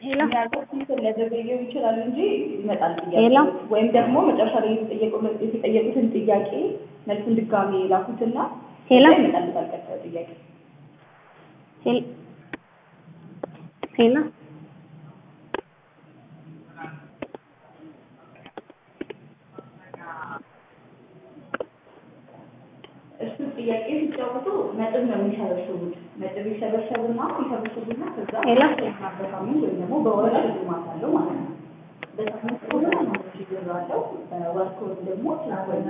ሄሎ ሊያዘገየው ይችላል እንጂ ይመጣል ሄሎ ጥያቄ ወይም ደግሞ መጨረሻ ላይ የተጠየቀው- የተጠየቁትን ጥያቄ መልሱን ድጋሚ ላኩትና ሄሎ ከዛ ይመጣልታል ቀጣዩ ጥያቄ ሄሎ ሄሎ እሱ ጥያቄ ሲጫወቱ ነጥብ ነው የሚሰበስቡት ነጥብ ይሰበሰቡና ይሰበስቡና ከዛ ሄሎ በሳምንት ወይም ደግሞ በወር ሽልማት አለው ማለት ነው በሳምንት ከሆነ አምስት ሺህ ብር አለው በወር ከሆነ ደግሞ